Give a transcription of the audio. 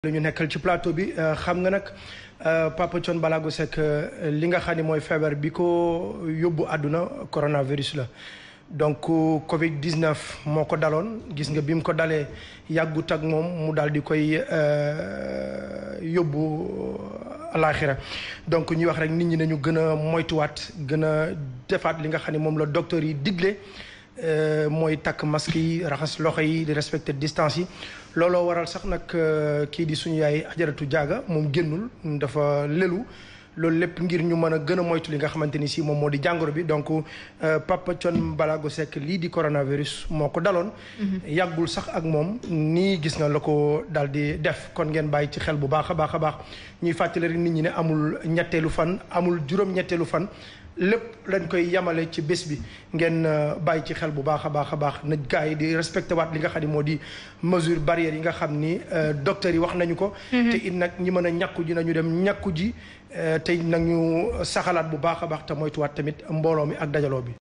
la ñu nekkal ci plateau bi xam nga nag Papa Thione Ballago Seck li nga xam ne mooy feebar bi ko yóbbu àdduna coronavirus la donc Covid 19 moo ko daloon gis nga bi mu ko dalee yàggut ak moom mu daal di koy yóbbu alaaxira donc ñuy wax rek nit ñi nañu gën a moytuwaat gën a defaat li nga xam ne moom la docteur yi digle. mooy takk masque yi raxas loxo yi di respecter distance yi looloo waral sax nag kii di suñu yaay ajaratu jaaga moom génnul dafa lelu loolu lépp ngir ñu mën a gën a moytu li nga xamante ni si moom moo di jàngoro bi donc Papa Thione Ballago Seck lii di coronavirus moo ko daloon. yàggul sax ak moom nii gis nga la ko daal di def kon ngeen bàyyi ci xel bu baax a baax a baax ñuy fàttali rek nit ñi ne amul ñetteelu fan amul juróom-ñetteelu fan. lépp lañ koy yamale ci bés bi ngeen bàyyi ci xel bu baax a baax a baax na gars yi di respecté waat li nga xam ne moo di mesure barrière yi nga xam ni docteur yi wax nañu ko. te it nag ñi mën a ñàkku ji nañu dem ñàkku ji te nag ñu saxalaat bu baax a baax te moytuwaat tamit mbooloo mi ak dajaloo bi.